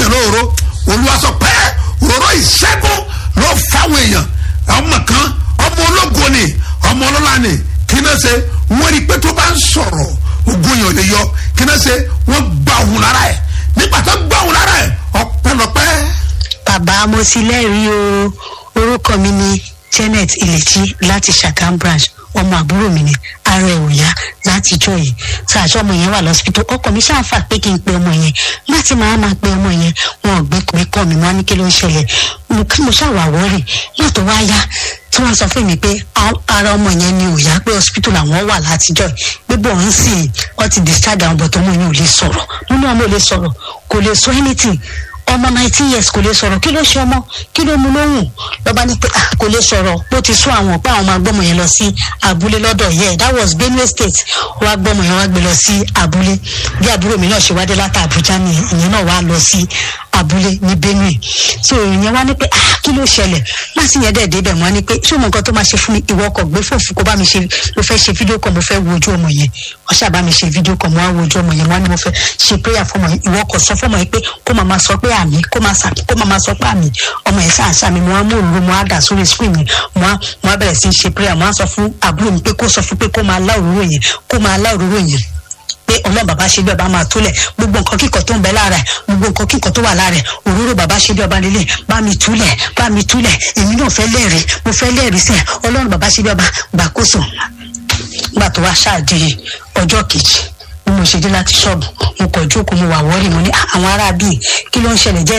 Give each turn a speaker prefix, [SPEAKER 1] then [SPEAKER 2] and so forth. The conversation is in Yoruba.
[SPEAKER 1] yàn lóòró olúwa sọ pé òróró ìṣẹ́gun ló fáwọn èèyàn ọmọ kan ọmọ ológo ni ọmọ ọlọ́lá ni kí náà ṣe wọ́n rí i pé tó bá ń sọ̀rọ̀ ogun yàn lè yọ kí náà ṣe wọ́n gbà òun lára ẹ̀ nígbà tó gbà òun lára ẹ̀ ọ̀pẹ̀lọpẹ̀.
[SPEAKER 2] bàbá mo ti lẹ́rìí o orúkọ mi ni janet ilẹ̀tí láti ṣàkám branch ọmọ àbúrò mi ni ara ẹ̀ ò yá láti jọ yìí tí àjọ ọmọ yẹn wà lọ́sibítù ọkọ mi ṣàǹfà pé kí n pe ọmọ yẹn láti máa máa pe ọmọ yẹn wọn ò gbé pé kọ́ mi máa ní kí ló ń ṣẹlẹ̀ mo kí mo ṣàwàwọ́ rè látò wá yá tí wọ́n sọ fún mi pé ara ọmọ yẹn ni ò yá pé hospital làwọn wà látijọ́ pé bọ̀ ń sìn wọ́n ti discharge àwọn bọ̀tọ̀ ọmọ yẹn ò lè sọ̀rọ̀ nínú ọmọ ò lè sọ̀rọ̀ kò lè sọ anything ọmọ nineteen years kò lè sọ̀rọ̀ kí ló ṣe ọmọ kí ló mú lóhùn lọ́ba ní pé kò lè sọ̀rọ̀ bó ti sún àwọn pé àwọn máa gbọ́mọ yẹn lọ sí abúlé lọ́dọ̀ yẹ that was benue state wá gbọ́mọ yẹn wá gbé lọ sí abúlé bí àbúrò mi náà ṣe wá dé láti abuja ni ìyẹn náà wá lọ sí abúlé ní benue so ìyẹn wá ní pé ah kí ló ṣẹlẹ̀ láti yẹn dẹ̀ débẹ̀ wọ́n á ní pé ṣé mo nǹkan tó máa ṣe fún mi ìwọ ọkọ̀ gbé fòfin kó bá mi ṣe mo fẹ́ ṣe fídíò kan mo fẹ́ wo ojú ọmọ yẹn wọ́n ṣàbá mi ṣe fídíò kan mo wá wo ojú ọmọ yẹn wọ́n á ní mo fẹ́ ṣe prayer fún ọmọ yẹn ìwọ ọkọ̀ sọ fún ọmọ yẹn pé kó máa sọ pé àmì kó máa sà kó máa sọ pé àmì ọmọ yẹn sáà sàmì mo wá mú òru mo wá dà sórí screen yẹn mo wá mo wá bẹ̀rẹ̀ sí ṣe prayer mo wá sọ fún àbúrò mi pé kó sọ fún pé kó máa lá òróró yẹn kó máa lá òróró yẹn pé ọlọ́run bàbá ṣe bí ọba máa túlẹ̀ gbogbo nǹkan kíkọ tó ń bẹ lára ẹ̀ gbogbo nǹkan kíkọ tó wà lára ẹ̀ òróró bàbá ṣe bí ọba nílé bá mi túlẹ̀ bá mi túlẹ̀ èmi náà fẹ́ lẹ́rìí mo fẹ́ lẹ́rìí sẹ́ ọlọ́run bàbá ṣe bí ọba gbàkóso gbà tó wá ṣáàdì ọjọ́ kejì bí mo ṣe dé láti ṣọ́ọ̀bù mo kọ̀ jókòó mo wà wọ́ọ̀rì mo ní àwọn ará bíi kí ló ń ṣẹlẹ̀ jẹ́